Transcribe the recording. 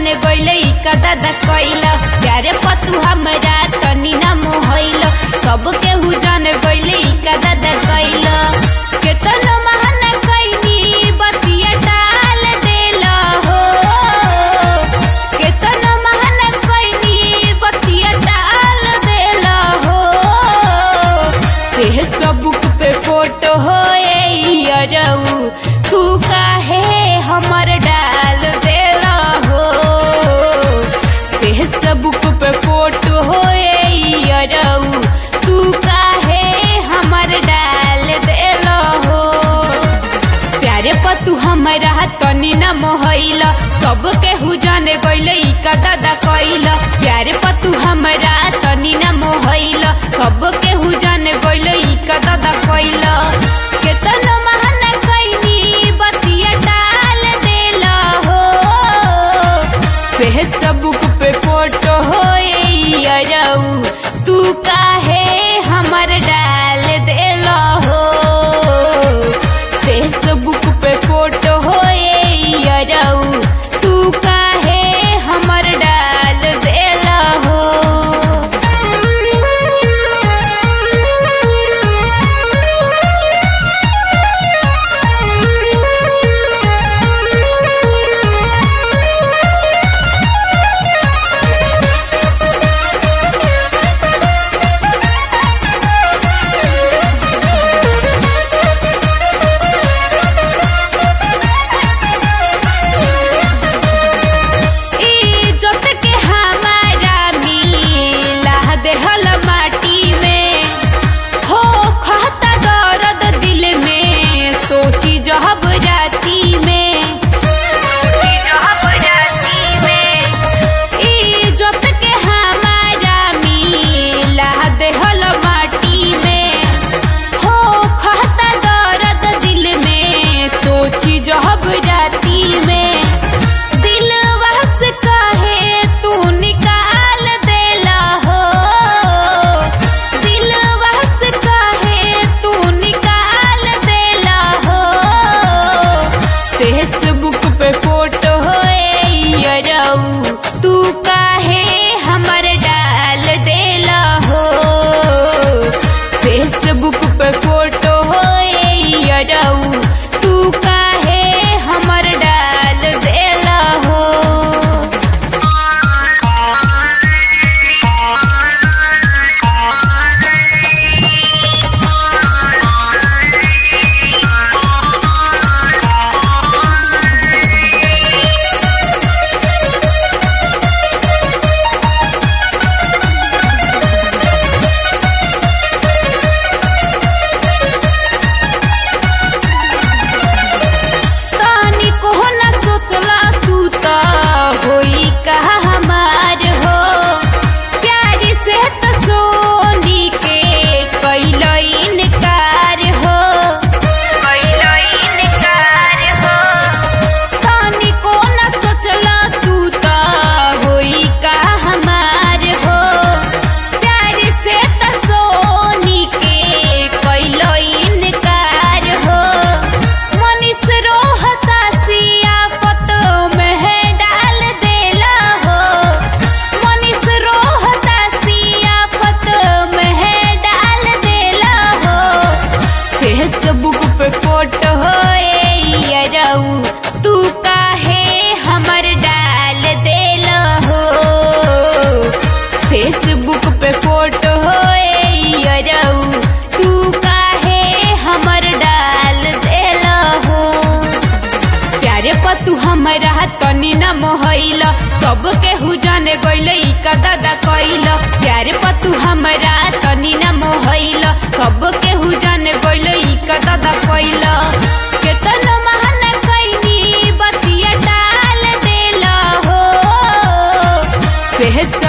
जान गइले ई का दादा कइल प्यारे पतु हमरा तनी ना मोहइल सब केहू जान गइले ई का दादा कइल केतन महान कइनी बतिया डाल देल हो केतन महान कइनी बतिया डाल देल हो फेसबुक पे फोटो हो अरऊ तू काहे हमर डाल देला हो फेसबुक पे फोटो हो अरऊ तू काहे हमर डाल देला हो प्यारे पतु हमरा तनी न मोहइल सब केहू जाने गइल ई का दादा कइल प्यारे पतु हमरा तनी न मोहइल सब केहू जाने गइल ई का दादा कइल केतन महान कइनी बतिया डाल देल हो फेसबुक पे फोटो हो अरऊ तू काहे हमर डाल देल हो फेसबुक पे फोटो हो अरऊ तू काहे हमर डाल देल हो इज्जत के हमारा मिला देहल माटी में हो खाता दर्द दिल में सोची जहब राती में सोची जहब राती में इज्जत के हमारा मिला देहल माटी में हो खाता दर्द दिल में सोची जहब राती में दिल वहस काहे तू निकाल देला हो दिल वहस काहे तू निकाल देला हो फेसबुक पे फोटो हो अरऊ तू काहे हमर डाल देला हो फेसबुक पे फोटो हो अरऊ तू काहे हमर डाल देला हो तानी को न सोचला तू त होई कहा हमार हो प्यारी से त सोनी के कैल इनकार हो कैल इनकार हो तानी को न सोचला तू त होई कहा हमार हो प्यारी से त सोनी के कैल इनकार हो मनीष रोहता सियाफत में है डाल देला हो मनीष रोहता सियाफत में है डाल देला हो फेसबुक पे फोटो हो अरऊ तू काहे हमर डाल देला हो फेसबुक पे फोटो हो अरऊ तू काहे हमर डाल देला हो प्यारे पतु हमरा तनी न मोहइल सब केहू जाने गइल ई का दादा कइल प्यारे पतु हमरा तनी न मोहइल सब केहू जाने गइल ई का दादा कइल केतन महान कइनी बतिया डाल देला हो फेस